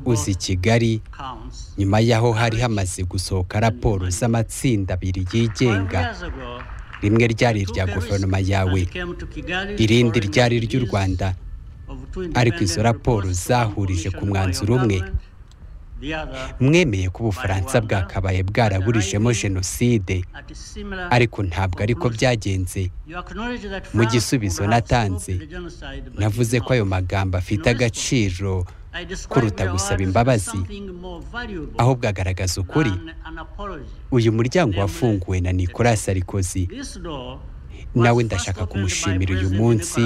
uza i kigali nyuma y'aho hari hamaze gusohoka raporo z'amatsinda abiri yigenga rimwe ryari irya guverinoma yawe irindi ryari ry'u rwanda ariko izo raporo zahurije ku mwanzuro umwe mwemeye ko ubufaransa bwakabaye bwaraburijemo jenoside ariko ntabwo ariko byagenze mu gisubizo natanze navuze ko ayo magambo afite agaciro kuruta gusaba imbabazi ahubwo agaragaza ukuri uyu muryango wafunguwe na nicolas sarikozy nawe ndashaka kumushimira uyu munsi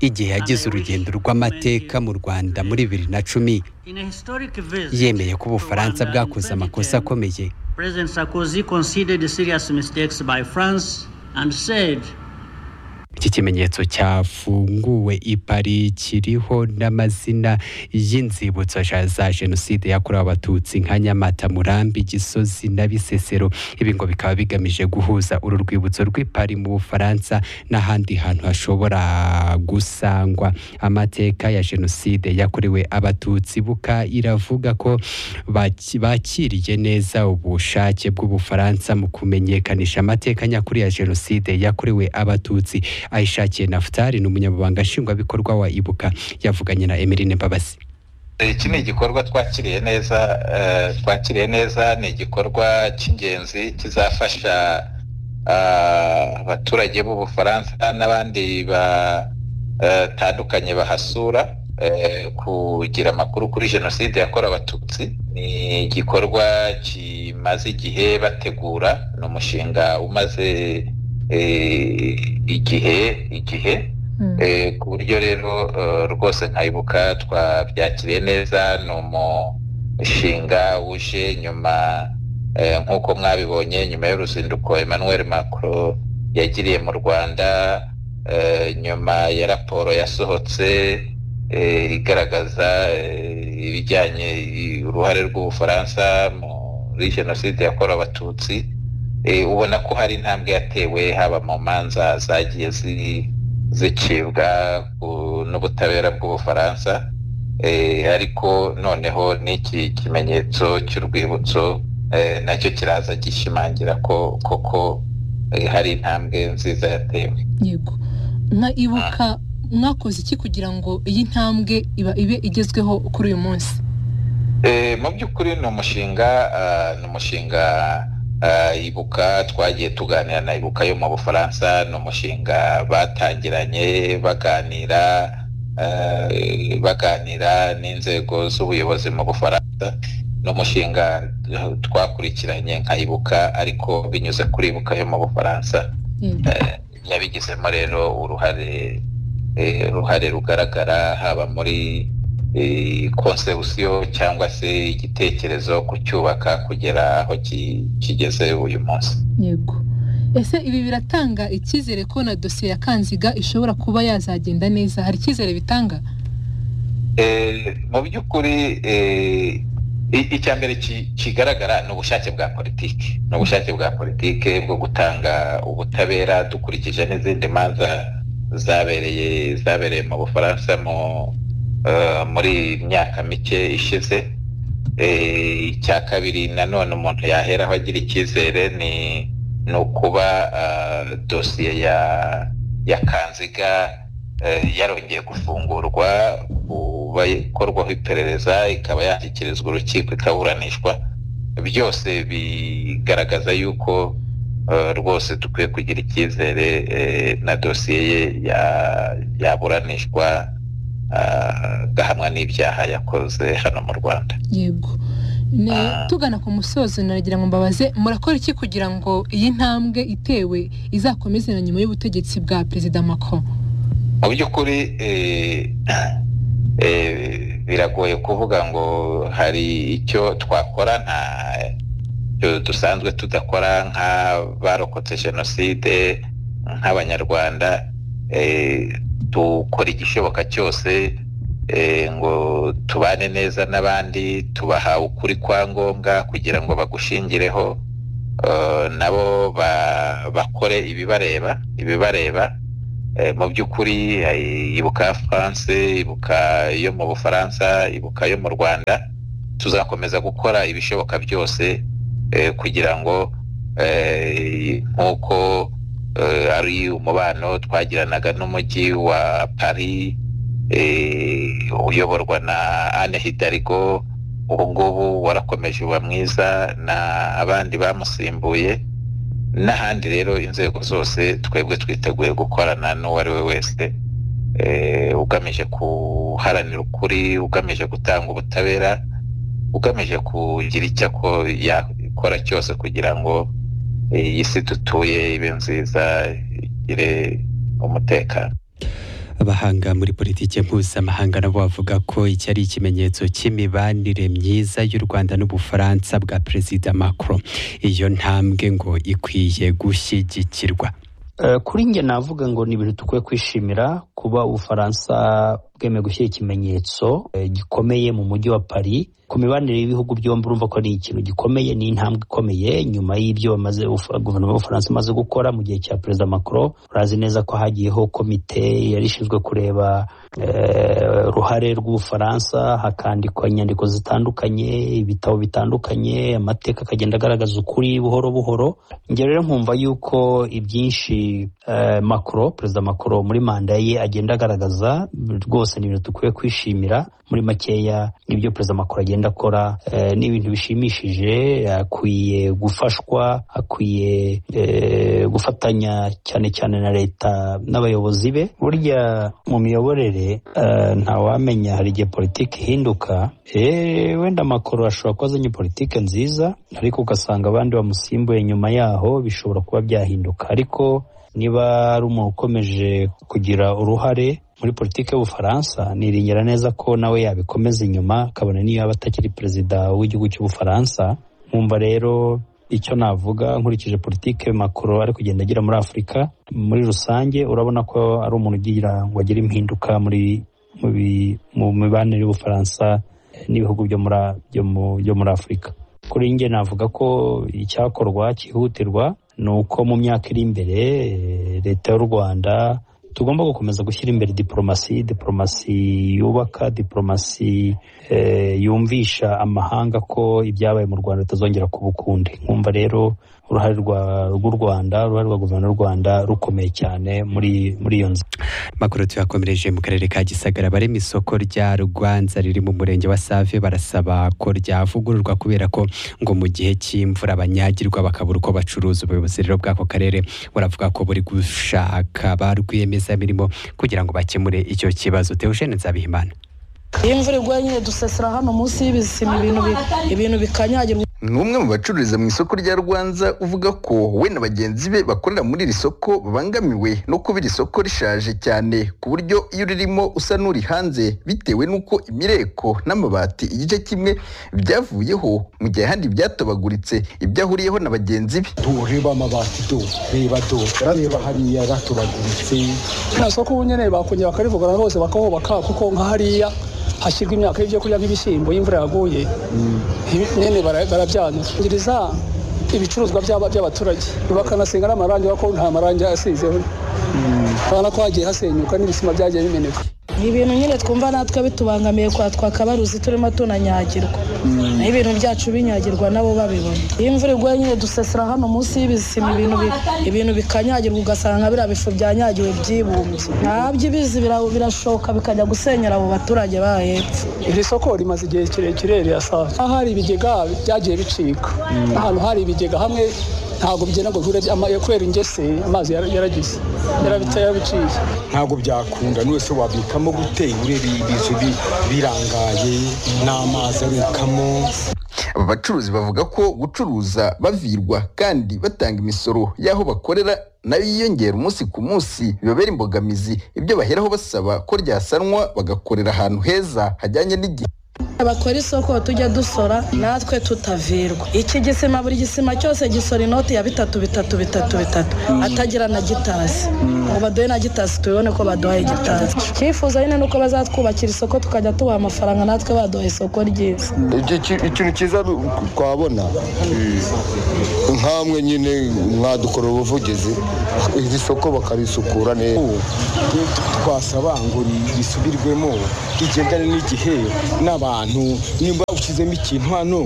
igihe yagize urugendo rw'amateka mu rwanda muri bibiri na cumi yemeye ko ubufaransa bwakoze amakosa akomeye iki kimenyetso cyafunguwe i Paris kiriho n'amazina y'inzibutso za jenoside yakorewe abatutsi nka nyamata murambi gisozi na bisesero ibi ngo bikaba bigamije guhuza uru rwibutso rw'i Paris mu bufaransa n'ahandi hantu hashobora gusangwa amateka ya jenoside yakorewe abatutsi buka iravuga ko bakiriye neza ubushake bw'ubufaransa mu kumenyekanisha amateka nyakuri ya jenoside yakorewe abatutsi ayishakiye nafutari ni umunyamabanga nshingwabikorwa wa ibuka yavuganye na emirine mbabazi iki ni igikorwa twakiriye neza twakiriye neza ni igikorwa cy'ingenzi kizafasha abaturage b'ubufaransa n'abandi batandukanye bahasura kugira amakuru kuri jenoside yakorewe abatutsi ni igikorwa kimaze igihe bategura ni umushinga umaze igihe igihe ku buryo rero rwose nkayibuka twabyakiriye neza ni umushinga wuje nyuma nk'uko mwabibonye nyuma y'uruzinduko Emmanuel Macron yagiriye mu rwanda nyuma ya raporo yasohotse igaragaza ibijyanye uruhare rw'ubufaransa muri jenoside yakorewe abatutsi ubona ko hari intambwe yatewe haba mu manza zagiye zicibwa n'ubutabera bw'ubufaransa ariko noneho n'iki kimenyetso cy'urwibutso nacyo kiraza gishimangira ko koko hari intambwe nziza yatewe yego nka ibuka mwakoze iki kugira ngo iyi ntambwe ibe igezweho kuri uyu munsi mu by'ukuri ni umushinga ni umushinga ibuka twagiye tuganira na ibuka yo mu bufaransa ni umushinga batangiranye baganira baganira n'inzego z'ubuyobozi mu bufaransa ni umushinga twakurikiranye nka ibuka ariko binyuze kuri ibuka yo mu bufaransa yabigizemo rero uruhare uruhare rugaragara haba muri konsepsiyo cyangwa se igitekerezo ku cyubaka kugera aho kigeze uyu munsi yego ese ibi biratanga icyizere ko na dosiye ya kanziga ishobora kuba yazagenda neza hari icyizere bitanga mu by'ukuri icya mbere kigaragara ni ubushake bwa politiki ni ubushake bwa politiki bwo gutanga ubutabera dukurikije n'izindi manza zabereye zabereye mu bufaransa mu muri myaka mike ishize icya kabiri nanone umuntu yaheraho agira icyizere ni ukuba dosiye ya kanziga yarongeye gufungurwa kuba ikorwaho iperereza ikaba yashyikirizwa urukiko ikaburanishwa byose bigaragaza yuko rwose dukwiye kugira icyizere na dosiye ye yaburanishwa agahamwa n'ibyaha yakoze hano mu rwanda yego tugana ku musozo naragira ngo mbabaze murakora iki kugira ngo iyi ntambwe itewe izakomeze na nyuma y'ubutegetsi bwa perezida Macron mu by'ukuri biragoye kuvuga ngo hari icyo twakora nta dusanzwe tudakora nk'abarokotse jenoside nk'abanyarwanda dukora igishoboka cyose ngo tubane neza n'abandi tubaha ukuri kwa ngombwa kugira ngo bagushingireho nabo bakore ibibareba ibibareba mu by'ukuri ibuka france ibuka yo mu bufaransa ibuka yo mu rwanda tuzakomeza gukora ibishoboka byose kugira ngo nk'uko ari umubano twagiranaga n'umujyi wa paris uyoborwa na anne hidarigo ubu ngubu warakomeje uba mwiza n'abandi bamusimbuye n'ahandi rero inzego zose twebwe twiteguye gukorana n'uwo ari we wese ugamije guharanira ukuri ugamije gutanga ubutabera ugamije kugira icyo yakora cyose kugira ngo iyi si dutuye ibe nziza igire umutekano abahanga muri politiki mpuzamahanga nabo bavuga ko iki ari ikimenyetso cy'imibanire myiza y'u rwanda n'ubufaransa bwa perezida macron iyo ntambwe ngo ikwiye gushyigikirwa kuri njye navuga ngo ni ibintu dukwiye kwishimira kuba ubufaransa bwemeye gushyira ikimenyetso gikomeye mu mujyi wa paris ku mibanire y'ibihugu byombi urumva ko ari ikintu gikomeye ni intambwe ikomeye nyuma y'ibyo bamaze guverinoma y'ubufaransa imaze gukora mu gihe cya perezida macron urazi neza ko hagiyeho komite yari ishinzwe kureba uruhare rw'ubufaransa hakandikwa inyandiko zitandukanye ibitabo bitandukanye amateka akagenda agaragaza ukuri buhoro buhoro njye rero nkumva yuko ibyinshi macron perezida macron muri manda ye agenda agaragaza rwose ni ibintu dukwiye kwishimira muri makeya ibyo perezida macron agenda akora ni ibintu bishimishije akwiye gufashwa akwiye gufatanya cyane cyane na leta n'abayobozi be burya mu miyoborere ntawamenya hari igihe politiki ihinduka wenda amakoro ashobora kuba azanye politiki nziza ariko ugasanga abandi bamusimbuye nyuma yaho bishobora kuba byahinduka ariko niba ari umuntu ukomeje kugira uruhare muri politiki y'ubufaransa niringira neza ko nawe yabikomeza inyuma akabona niyo yaba atakiri perezida w'igihugu cy'ubufaransa nkumva rero icyo navuga nkurikije politiki makuru ari kugenda agira muri afurika muri rusange urabona ko ari umuntu ugira ngo agire impinduka muri mu mibanire y'ubufaransa n'ibihugu byo muri afurika kuri njye navuga ko icyakorwa cyihutirwa ni uko mu myaka iri imbere leta y'u rwanda tugomba gukomeza gushyira imbere diporomasi diporomasi yubaka diporomasi yumvisha amahanga ko ibyabaye mu rwanda bitazongera kuba ukundi nkumva rero uruhare rw'u rwanda uruhare rwa guverinoma y'u rwanda rukomeye cyane muri muri iyo nzira makuru tuyakomereje mu karere ka gisagara barema isoko rya rwanza riri mu murenge wa save barasaba ko ryavugururwa kubera ko ngo mu gihe cy'imvura abanyagirwa bakabura uko bacuruza ubuyobozi rero bw'ako karere buravuga ko buri gushaka ba rwiyemezamirimo kugira ngo bakemure icyo kibazo teogene nzabihimana iyo imvura iguye nyine dusesera hano munsi y'ibisima ibintu bikanyagirwa ni umwe mu bacururiza mu isoko rya rwanza uvuga ko we na bagenzi be bakorera muri iri soko babangamiwe no kuba iri soko rishaje cyane ku buryo iyo uririmo usa n'uri hanze bitewe n'uko imireko n'amabati igice kimwe byavuyeho mu gihe ahandi byatobaguritse ibyo ahuriyeho na bagenzi be tureba amabati do reba do reba hariya ratobaguritse nta soko ubu nyine bakongera bakarivuga hose bakahubaka kuko nka hariya hashyirwa imyaka y'ibyo kurya nk'ibishyimbo y'imvura yaguye nyine barabyanangiriza ibicuruzwa by'abaturage bakanasiga n'amarangi kuko nta marangi asizeho urabona ko hagiye hasenyuka n'ibisima byagiye bimeneka ni ibintu nyine twumva natwe bitubangamiye kwa twakabaruzi turimo tunanyagirwa ni ibintu byacu binyagirwa nabo babibona iyo imvura iguye nyine dusesera hano munsi y'ibisima ibintu bikanyagirwa ugasanga biriya bifu byanyagiwe byibumbye ntabyo ibizi birashoka bikajya gusenyera abo baturage ba hepfo iri soko rimaze igihe kirekire rirasaba aho hari ibigega byagiye bicika ahantu hari ibigega hamwe ntabwo bigenda ngo bihure kubera ingese amazi yaragize yarabiciye ntabwo byakunda n'uwese wabikamo gute urebeye ibizu birangaye n'amazi abikamo aba bacuruzi bavuga ko gucuruza bavirwa kandi batanga imisoro y'aho bakorera nayo yiyongera umunsi ku munsi bibabera imbogamizi ibyo baheraho basaba ko ryasanwa bagakorera ahantu heza hajyanye n'igihe bakora isoko tujya dusora natwe tutavirwa iki gisima buri gisima cyose gisora inoti ya bitatu bitatu bitatu bitatu atagira na gitasi ngo baduhe na gitasi tubibone ko baduhaye gitasi icyifuzo nyine ni uko bazatwubakira isoko tukajya tubaha amafaranga natwe baduha isoko ryiza Icyo ki- ikintu cyiza ni uku- twabona nkamwe nyine mwadukora ubuvugizi iri soko bakarisukura neza twasaba ngo risubirwemo rigendane n'igihe n'abantu nimba ushyizemo ikintu hano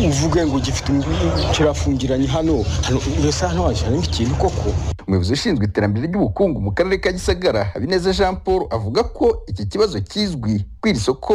uvuge ngo gifite kirafungiranye hano hano mbese hano washyiramo ikintu koko umuyobozi ushinzwe iterambere ry'ubukungu mu karere ka gisagara habineza jean paul avuga ko iki kibazo kizwi ku iri soko